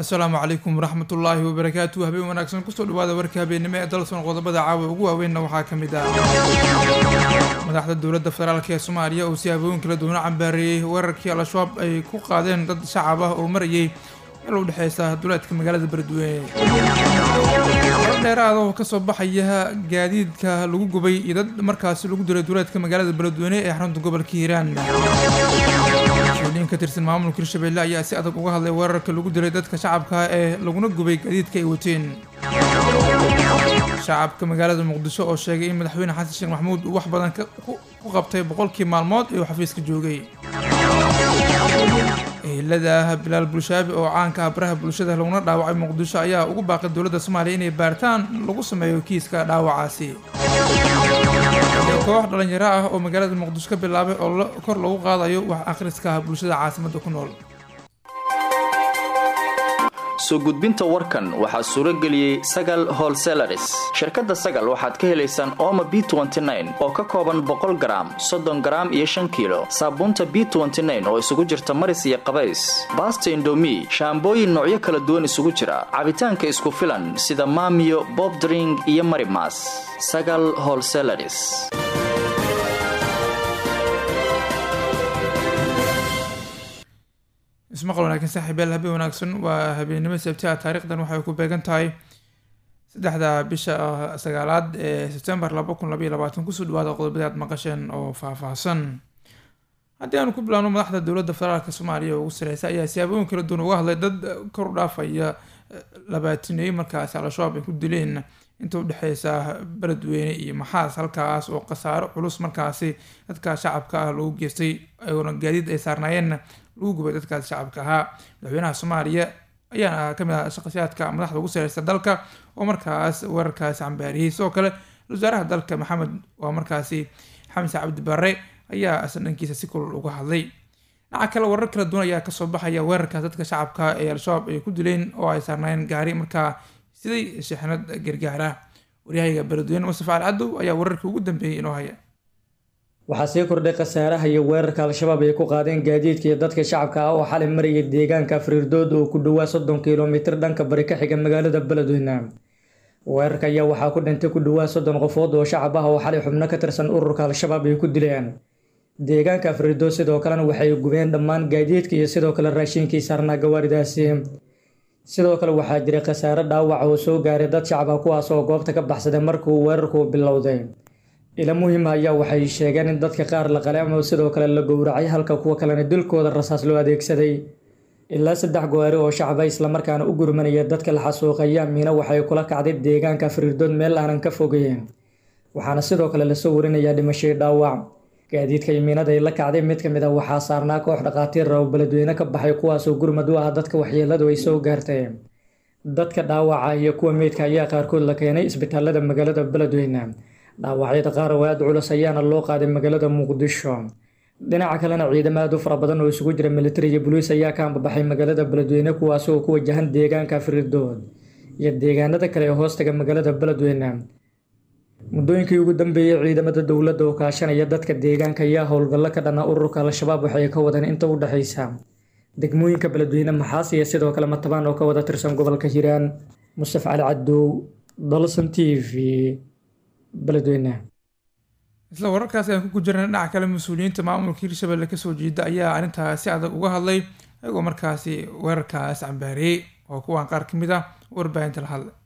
asalaamu calaykum waraxmatullaahi wabarakaatu habeen wanaagsan kusoo dhawaada warka habeennimo ee dalson qodobada caawa ugu waaweynna waxaa ka mid ah madaxda dowladda federaalk ee soomaaliya oo si habooyin kala duwana cambaareeyey weerarkii al-shabaab ay ku qaadeen dad shacab ah oo marayay meel u dhexeysa duleedka magaalada beledweyne war dheeraada oo kasoo baxaya gaadiidka lagu gubay iyo dad markaasi lagu diray duleedka magaalada beledweyne ee xarunta gobolka hiiraan mas-uuliyiin ka tirsan maamulka hirshabelle ayaa si adag uga hadlay weerarka lagu dilay dadka shacabka ee laguna gubay gaadiidka ay wateen shacabka magaalada muqdisho oo sheegay in madaxweyne xasan sheekh maxamuud uu wax badan ku qabtay boqolkii maalmood ee uu xafiiska joogay ehelada bilaal bulshaabi oo caanka ah baraha bulshada laguna dhaawacay muqdisho ayaa ugu baaqay dowladda soomaaliya inay baaritaan lagu sameeyo kiiska dhaawacaasi koox dhalinyaro ah oo magaalada muqdisho ka bilaabay oo kor lagu qaadayo wax akhriska bulshada caasimadda ku nool soo gudbinta warkan waxaa suuro geliyey sagal holselaris shirkadda sagal waxaad ka helaysaan ooma b oo ka kooban boqol garaam soddon garaam iyo shan kiilo saabuunta b oo isugu jirta maris iyo qabays baasta indomi shaambooyin noocyo kala duwan isugu jira cabitaanka isku filan sida maamiyo bobdring iyo marimas sagal holselaris ismaqal wanaagsan saaxiibyaal habeen wanaagsan waa habeennimo sabtiha taarikhdan waxay ku beegan tahay saddexda bisha sagaalaad ee sebtembar laba kun labaiyo labaatan kusoo dhawaada qodobadii aad maqasheen oo faahfaahsan haddii aanu ku bilaabno madaxda dowladda federaalk soomaaliya oo ugu sareysa ayaa siyaabooyin kala duwan uga hadlay dad kor u dhaafaya labaatineey markaasi al-shabaab ay ku dileen inta udhexeysa beledweyne iyo maxaas halkaas oo khasaaro culus markaasi dadka shacabka ah lagu geystay oona gaadiid ay saarnaayeenna lagu gubay dadkaasi shacabka ahaa madaxweynaha soomaaliya ayaana kamid ah shaqashaadka madaxda ugu sareysa dalka oo markaas weerarkaasi cambaariyey sidoo kale wasaaraha dalka maxamed waa markaasi xamse cabdi barre ayaa isla dhankiisa si kulul uga hadlay dhinaca kale warar kala duwan ayaa kasoo baxaya weerarkaas dadka shacabka ee al-shabaab ay ku dileen oo ay saarnaayeen gaari markaa siday sheexnad gargaara waryahayga beledweyne mustafa al cadow ayaa wararkii ugu dambeeyey inoo haya waxaa sii kordhay khasaaraha iyo weerarka al-shabaab ay ku qaadeen gaadiidka iyo dadka shacabka ah oo xalay maraya deegaanka afriirdood oo ku dhowaa soddon kilomitir dhanka bari ka xiga magaalada beledweyne weerarka ayaa waxaa ku dhintay ku dhowaa soddon qofood oo shacab ah oo xalay xubno ka tirsan ururka al-shabaab ay ku dileen deegaanka afriirdood sidoo kalena waxay gubeen dhammaan gaadiidka iyo sidoo kale raashiinkii saarnaa gawaaridaasi sidoo kale waxaa jiray khasaare dhaawac oo soo gaaray dad shacab ah kuwaas oo goobta ka baxsaday markuu weerarku bilowday ila muhiima ayaa waxay sheegeen in dadka qaar la qalay ama sidoo kale la gowracay halka kuwa kalena dilkooda rasaas loo adeegsaday ilaa saddex gowaari oo shacaba islamarkaana u gurmanaya dadka la xasuuqaya miina waxay kula kacday deegaanka fariirdood meel aanan ka fogeyn waxaana sidoo kale lasoo warinayaa dhimashay dhaawac gaadiidka imiinada ay la kacday mid ka mid ah waxaa saarnaa koox dhaqaatiir oo beledweyne ka baxay kuwaasoo gurmad u ah dadka waxyeeladu ay soo gaartay dadka dhaawaca iyo kuwa meydka ayaa qaarkood la keenay isbitaalada magaalada beledweyne dhaawacyada qaar oo aada culus ayaana loo qaaday magaalada muqdisho dhinaca kalena ciidamo aad u fara badan oo isugu jira militari iyo boliis ayaa ka ambabaxay magaalada beledweyne kuwaas oo ku wajahan deegaanka firidood iyo deegaanada kale ee hoostaga magaalada beledweyne muddooyinkii ugu dambeeyey ciidamada dowladda oo kaashanaya dadka deegaanka ayaa howlgallo ka dhana ururka al-shabaab waxay ka wadeen inta u dhexaysa degmooyinka beledweyne maxaas iyo sidoo kale matabaan oo ka wada tirsan gobolka hiiraan mustaf cali cadow dalson t v isla wararkaasi aan ku jirna dhinaca kale mas-uuliyiinta maamulka hirshabelle kasoo jeeda ayaa arrintaas si adag uga hadlay ayagoo markaasi weerarkaas cambaariyey oo kuwaan qaar ka mid ah warbaahinta la hadlay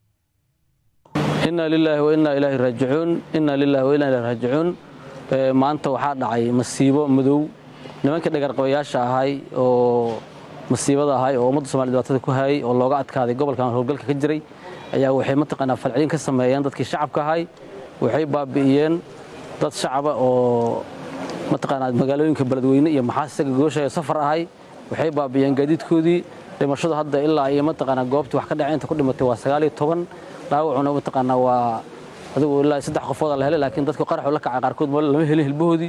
inna lilaahi wa innaa ilaahi raajicuun inna lilaahi wa innaa ilaahi raajicuun maanta waxaa dhacay masiibo madow nimankii dhagarqabayaasha ahay oo masiibada ahay oo ummadda somalia dhibaatada ku hayay oo looga adkaaday gobolkan howlgalka ka jiray ayaa waxay mataqaanaa falcelin ka sameeyeen dadkii shacabka ahay waxay baabi'iyeen dad shacaba oo mataqaanaa magaalooyinka beledweyne iyo maxaas isaga gooshaya safar ahay waxay baabi'iyeen gaadiidkoodii dhimashadu hadda ilaa iyo mataqaanaa goobtii wax ka dhacay inta ku dhimatay waa sagaal iyo toban dhaawacuna mataqaanaa waa adigu ilaa saddex qofooda la helay laakiin dadku qaraxu la kacay qaarkood lama helin hilbahoodii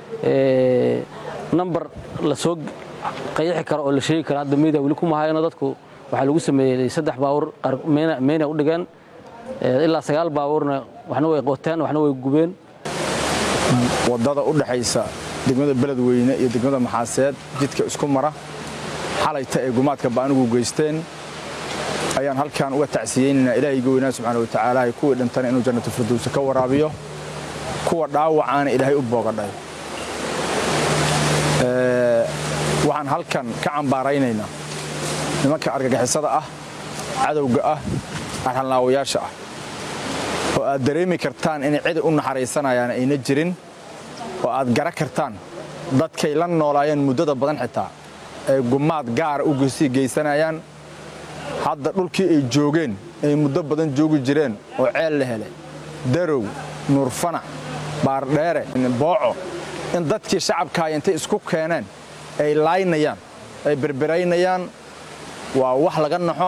number la soo qayaxi karo oo la sheegi karo hadda media weli kuma hayano dadku waxaa lagu sameeyey saddex baawur meyna u dhigeen ilaa sagaal baawurna waxna way qoteen waxna way gubeen wadada u dhaxaysa degmada beledweyne iyo degmada maxaaseed jidka isku mara xalayta ay gumaadka baanigu geysteen ayaan halkan uga tacsiyeynaynaa ilaahayga weynaa subxaana wa tacaala kuwii dhintana inuu jannatu firdowsa ka waraabiyo kuwa dhaawacaana ilaahay u boogadhay waxaan halkan ka cambaaraynaynaa nimanka argagixisada ah cadowga ah arxanlaawayaasha ah oo aad dareemi kartaan inay cidi u naxariisanayaan ayna jirin oo aad gara kartaan dadkay la noolaayeen muddada badan xitaa ay gumaad gaara u sii geysanayaan hadda dhulkii ay joogeen ay muddo badan joogi jireen oo ceel la helay darow nuurfanac baardheere booco in dadkii shacabkaay intay isku keeneen ay laaynayaan ay berberaynayaan waa wax laga naxo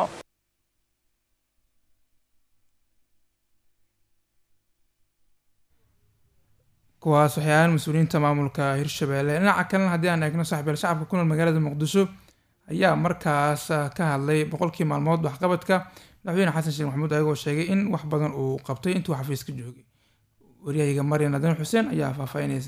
kuwaas waxyaalaan mas-uuliyiinta maamulka hirshabeelle dhinaca kalena haddii aan eegno saxbeel shacabka ku nool magaalada muqdisho ayaa markaas ka hadlay boqolkii maalmood waxqabadka madaxweyne xasan sheekh maxamuud ayagoo sheegay in wax badan uu qabtay intuu xafiiska joogay waryahayga maryan nadan xuseen ayaa faahfaahinaysa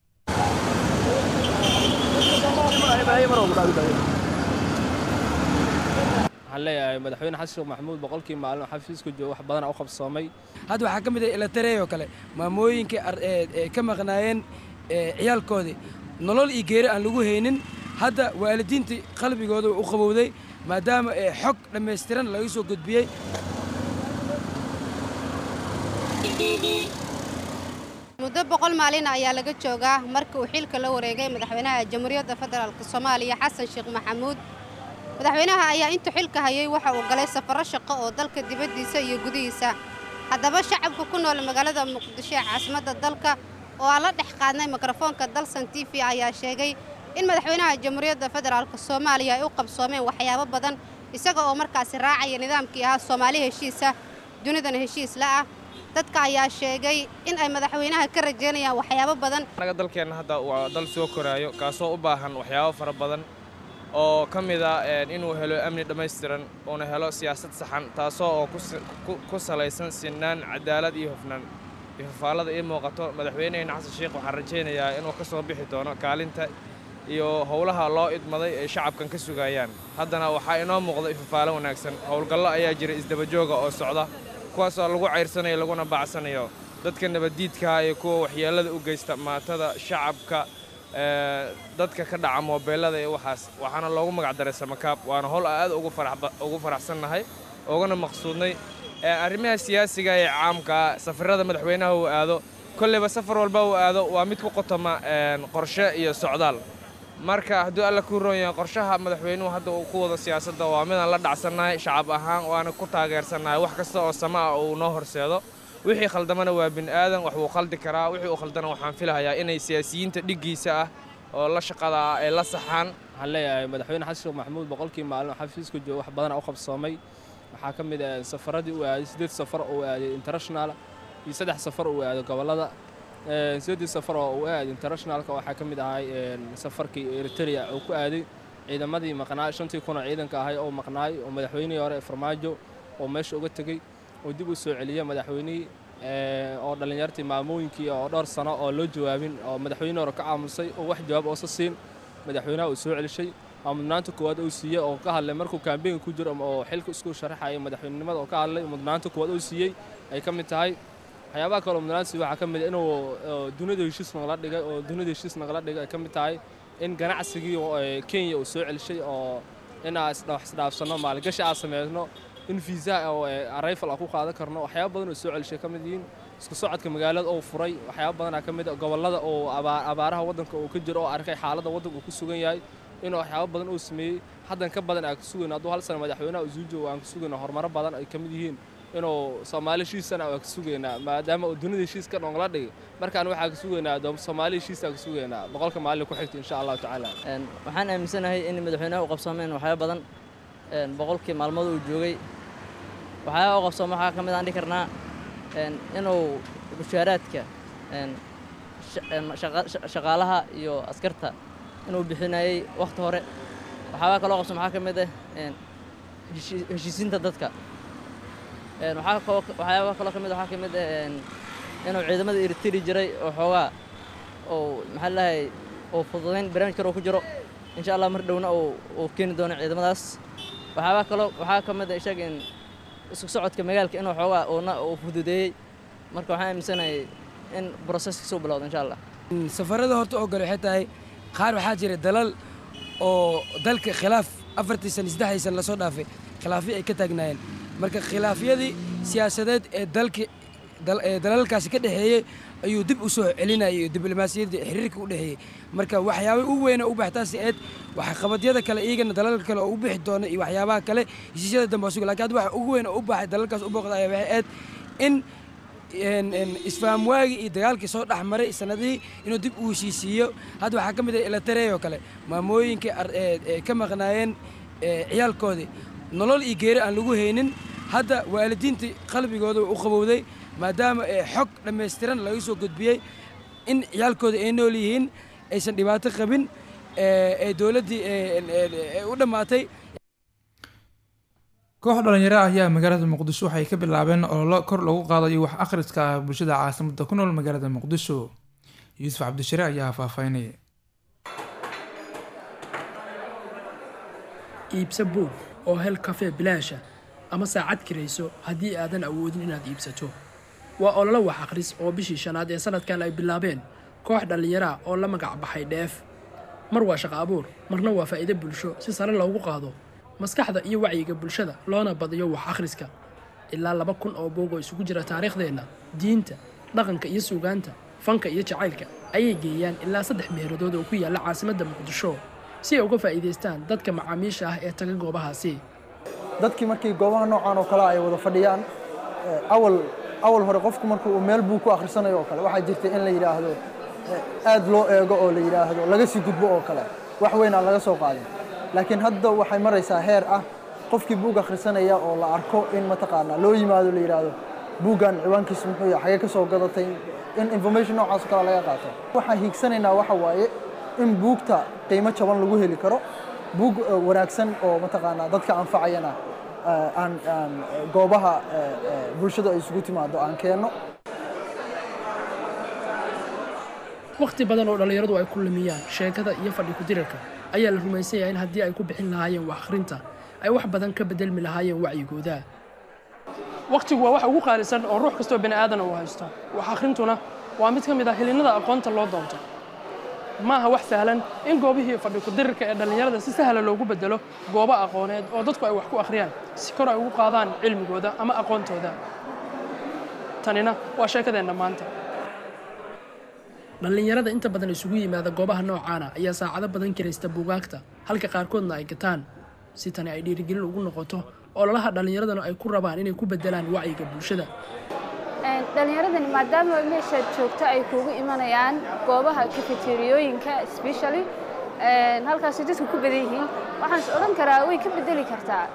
waxaan leeyahay madaxweyne xasan sheekh maxamuud boqolkii maalin xafiiska jooga wax badan u qabsoomay hadda waxaa ka mid ah ilatarey oo kale maamooyinkii ka maqnaayeen ciyaalkoodii nolol iyo geeri aan lagu haynin hadda waalidiintii qalbigooda u qabowday maadaama xog dhammaystiran laga soo gudbiyey muddo boqol maalin ayaa laga joogaa markii uu xilka la wareegay madaxweynaha jamhuuriyadda federaalk soomaaliya xasan sheekh maxamuud madaxweynaha ayaa intuu xilka hayay waxa uu galay safarro shaqo oo dalka dibaddiisa iyo gudihiisa haddaba shacabka ku nool magaalada muqdisho ee caasimadda dalka oo aan la dhex qaadnay mikrofoonka dalsan t v ayaa sheegay in madaxweynaha jamhuuriyadda federaalk soomaaliya ay u qabsoomeen waxyaabo badan isaga oo markaasi raacaya nidaamkii ahaa soomaali heshiisa dunidan heshiis la ah dadka ayaa sheegay in ay madaxweynaha ka rajaynayaan waxyaabo badan annaga dalkeenna hadda waa dal soo koraayo kaasoo u baahan waxyaabo fara badan oo ka mid a inuu helo amni dhammaystiran uuna helo siyaasad saxan taasoo oo ku salaysan sinaan cadaalad iyo hufnaan ifafaallada ii muuqato madaxweyneheyna xasan sheekh waxaan rajaynayaa inuu ka soo bixi doono kaalinta iyo howlaha loo idmaday ay shacabkan ka sugayaan haddana waxaa inoo muuqda ifafaalo wanaagsan howlgallo ayaa jira isdabajooga oo socda kuwaasoo lagu cayrsanayo laguna bacsanayo dadka nabaddiidkaha iyo kuwa waxyeellada u geysta maatada shacabka dadka ka dhaca moobeellada iyo waxaas waxaana loogu magacdaray samakaab waana howl aad ugu faraxsannahay ugana maqsuudnay arrimaha siyaasiga ee caamkaa safarrada madaxweynaha uu aado kolleyba safar walba uu aado waa mid ku qotoma qorshe iyo socdaal marka hadduu alla kuu roon yahay qorshaha madaxweynuhu hadda uu ku wado siyaasadda waa midaan la dhacsannahay shacab ahaan waana ku taageersannahay wax kasta oo sama ah uu noo horseedo wixii khaldamana waa bin aadan wax wuu khaldi karaa wixii uu khaldana waxaan filahayaa inay siyaasiyiinta dhiggiisa ah oo la shaqada ah ay la saxaan waxaan leeyahay madaxweyne xasan sheekh maxamuud boqolkii maalin xafiiska jooga wax badan u qabsoomay waxaa ka mid ah safaradii uu aaday siddeed safar oo uu aaday international iyo saddex safar uu aaday gobollada siddeedii safar oo uu aaday internationalka waxaa ka mid ahay safarkii eritrea uu ku aaday ciidamadii maqnaay shantii kun oo ciidanka ahay oo maqnaay oo madaxweynihii hore farmaajo oo meesha uga tegey oo dib u soo celiyey madaxweynihii oo dhallinyartii maamooyinkii oo dhowr sano oo loo jawaabin oo madaxweyne hore ka aamusay oo wax jawaab oosa siin madaxweynaha uu soo celishay oo mudnaanta koowaad uu siiyey oo ka hadlay markuu kaambeynka ku jiro oo xilka isku sharaxaya madaxweynenimada oo ka hadlay mudnaanta koowaad uu siiyey ay ka mid tahay waxyaabaha kale oo mudnaansi waxaa ka mid ah inuu dunida heshiis nagala dhigay oo dunida heshiis nagala dhigay ay ka mid tahay in ganacsigii kenya uu soo celishay oo inaa isdhaafsanno maalgashi aan sameysno in fiisaha oo arrival aan ku qaadan karno waxyaaba badan oo soo celishay ka mid yihiin isku socodka magaalada oo furay waxyaaba badanaa ka mid ah gobollada oo abaaraha waddanka uu ka jiro oo arkay xaaladda waddanka uu ku sugan yahay inuu waxyaaba badan uu sameeyey haddan ka badan aan ka sugayno hadduu hal sana madaxweynaha uu suu joogo aan ka sugayno horumaro badan ay ka mid yihiin inuu soomaali heshiisana aan ka sugaynaa maadaama uu dunida heshiiska dhongla dhigay markaan waxaa ka sugaynaa soomaali heshiisa ka sugaynaa boqolka maalin ku xigta insha allahu tacaala waxaan aaminsanahay in madaxweynaha u qabsoomeen waxyaaba badan boqolkii maalmood uu joogay waxyaaba u qabsooma waxaa ka mid aan dhihi karnaa inuu bushaaraadka shaqaalaha iyo askarta inuu bixinayey wakhti hore waxyaaba kaloo qabsooma waxaa ka mid ah heshiisiinta dadka waxyaaba kaloo ka mid waxaa ka mid ah inuu ciidamada iritiri jiray oo xoogaa oo maxaa lahay oo fududayn barnaamij kale oo ku jiro insha allah mar dhowna uu keeni doono ciidamadaas waxyaaba kaloo waxaa ka mid ah isaga in isku socodka magaalka inuu xoogaa uuna uu fududeeyey marka waxaan aaminsanahay in broseskiisa u bilowdo insha allah safarada horta oo gale waxay tahay qaar waxaa jira dalal oo dalka khilaaf afartii san saddexdii san lasoo dhaafay khilaafyo ay ka taagnaayeen marka khilaafyadii siyaasadeed ee dalka ee dalalkaasi ka dhexeeyey ayuu dib u soo celinayay diblomaasiyaddii xiriirka u dhexeeyey marka waxyaaba u weyna u baxtaasi eed waxqabadyada kale iyagana dalalka kale oo u bixi doona iyo waxyaabaha kale heshiisyada dambe suga lakin hadda waxa ugu weyn oo u baxay dalalkaas u booqda ayaa waxay eed in isfaam waagii iyo dagaalkii soo dhex maray sanadihii inuu dib u heshiisiiyo hadda waxaa ka mid ah ilatarey oo kale maamooyinkii ka maqnaayeen ciyaalkoodii nolol iyo geeri aan lagu haynin hadda waalidiintii qalbigooda u qabowday maadaama xog dhammaystiran laga soo gudbiyey in ciyaalkooda ay nool yihiin aysan dhibaato qabin ee dowladdii u dhammaatay koox dhalinyaro ah ayaa magaalada muqdisho waxay ka bilaabeen ololo kor lagu qaadayo wax akhriska bulshada caasimada ku nool magaalada muqdisho yuusuf cabdishare ayaa faahfaahinaya iibso buug oo hel kafee bilaasha ama saacad kirayso haddii aadan awoodin inaad iibsato waa ololo wax akhris oo bishii shanaad ee sanadkan ay bilaabeen koox dhallinyaraa oo la magac baxay dheef mar waa shaqo abuur marna waa faa'iido bulsho si sare loogu qaado maskaxda iyo wacyiga bulshada loona badiyo wax akhriska ilaa laba kun oo buug oo isugu jira taariikhdeenna diinta dhaqanka iyo suugaanta fanka iyo jacaylka ayay geeyaan ilaa saddex meeradood oo ku yaalla caasimadda muqdisho si ay uga faa'iidaystaan dadka macaamiisha ah ee taga goobahaasi dadkii markii goobaha noocan oo kale ay wada fadhiyaan awal awal hore qofku markuu uu meel buu ku akhrisanayo oo kale waxaa jirta in la yidhaahdo aad loo eego oo la yidhaahdo laga sii gudbo oo kale wax weyn aan laga soo qaadin laakiin hadda waxay maraysaa heer ah qofkii buug akhrisanaya oo la arko in mataqaanaa loo yimaado la yidhaahdo buuggan ciwaankiisa muxuu yahay xagee ka soo gadatay in information noocaas oo kale laga qaato waxaan hiigsanaynaa waxa waaye in buugta qiimo jaban lagu heli karo buug wanaagsan oo mataqaanaa dadka anfacayana aan aan goobaha bulshada ay isugu timaado aan keenno wakhti badan oo dhallinyaradu ay ku lumiyaan sheekada iyo fadhi ku-dirarka ayaa la rumaysan yahay in haddii ay ku bixin lahaayeen wax akhrinta ay wax badan ka bedelmi lahaayeen wacyigooda wakhtigu waa wax ugu qaalisan oo ruux kastoo bani aadana uu haysto wax akhrintuna waa mid ka mid ah helinnada aqoonta loo doonto maaha wax sahlan in goobihii fadhi ku-dirirka ee dhallinyarada si sahla loogu bedelo goobo aqooneed oo dadku ay wax ku akhriyaan si kor ay ugu qaadaan cilmigooda ama aqoontooda tanina waa sheekadeenna maanta dhallinyarada inta badan isugu yimaada goobaha noocaana ayaa saacado badan kiraysta buugaagta halka qaarkoodna ay gataan si tani ay dhiirigelin ugu noqoto ololaha dhallinyaradana ay ku rabaan inay ku bedelaan wacyiga bulshada dhallinyaradani maadaama meeshaad joogto ay kuugu imanayaan goobaha kafeteriyooyinka specially halkaasi dadku ku badan yihiin waxaan is odhan karaa way ka bedeli kartaa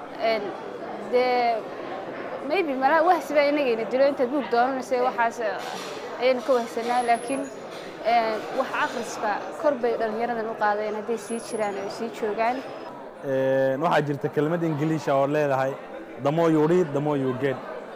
dee maybe malaha wahsiba inagayna dilo intaad buug doonanaysa waxaas ayaynu ka wahsanaa laakiin wax akhriska kor bay dhallinyaradan u qaadeen hadday sii jiraan oo ay sii joogaan waxaa jirta kelmad ingiliisha oo leedahay the more you read the more you get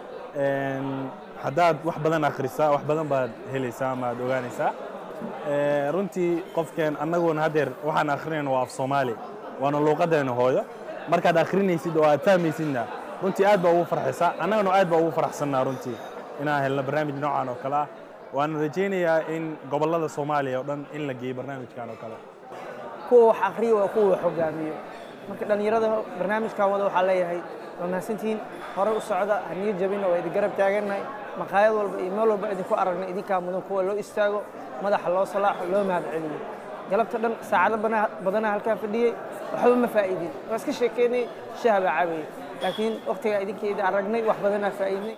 haddaad wax badan akhrisaa wax badan baad helaysaa ama aad ogaanaysaa runtii qofkeen annaguna haddeer waxaan akhrinayna waa af soomaali waana luuqaddeena hooyo markaad akhrinaysid oo aad fahmaysidna runtii aad baa ugu farxaysaa annagana aad baa ugu faraxsannaa runtii inaan helno barnaamij noocan oo kale ah waana rajaynayaa in gobollada soomaaliya oo dhan in la geeyo barnaamijkan oo kale kuwa wax akhriya waa kuwa wax hogaamiyo marka dhallinyarada barnaamijkan wada waxaa leeyahay waa mahadsantihiin hore u socda haniyo jabina waa idin garab taagannahay maqaayad walba iyo meel walba idinku aragna idinkaa mudan kuwa loo istaago madaxa loo salaaxo loo mahad celiyo galabta dhan saacado badana halkaa fadhiyey waxba ma faa'iidin waa iska sheekeynay shaha baa cabayay laakiin wakhtigaa idinkeeda aragnay wax badanaa faa'iidnay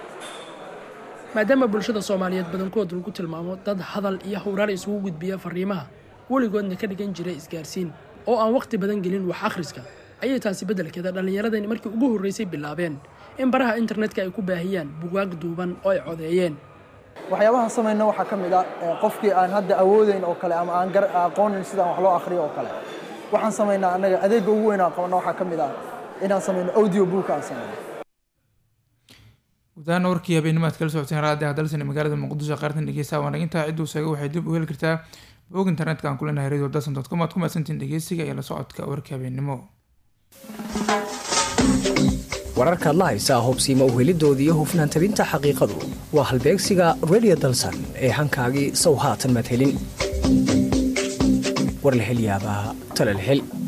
maadaama bulshada soomaaliyeed badankood lagu tilmaamo dad hadal iyo howraar isugu gudbiya fariimaha weligoodna ka dhigan jiray isgaarsiin oo aan wakhti badan gelin wax akhriska ayay taasi beddelkeeda dhallinyaradani markii ugu horraysay bilaabeen in baraha internetka ay ku baahiyaan bugaag duuban oo ay codeeyeen waxyaabaha samayna waxaa ka mid ah qofkii aan hadda awoodeyn oo kale ama aan aqoonin sidaan wax loo akhriyo oo kale waxaan samaynaa annaga adeegga ugu weyn aan qabana waxaa ka mid ah inaan samayno audio book aan samayno gudahaan warkii habeenimo aad kala socoteen raadi hadalsan magaalada muqdisho qaartan dhegeysaa wanagintaa cidduu sheegay waxay dib u heli kartaa bog internetka aan kuleenahay radio dasan dot com aad ku mahadsantiin dhegeysiga iyo la socodka warka habeenimo wararkaad la haysaa hubsiimo uhelidoodii iyo hufnaan tabinta xaqiiqadu waa halbeegsiga radio dalsan ee hankaagii sow haatan madhelin war la hel yaabaa tala la hel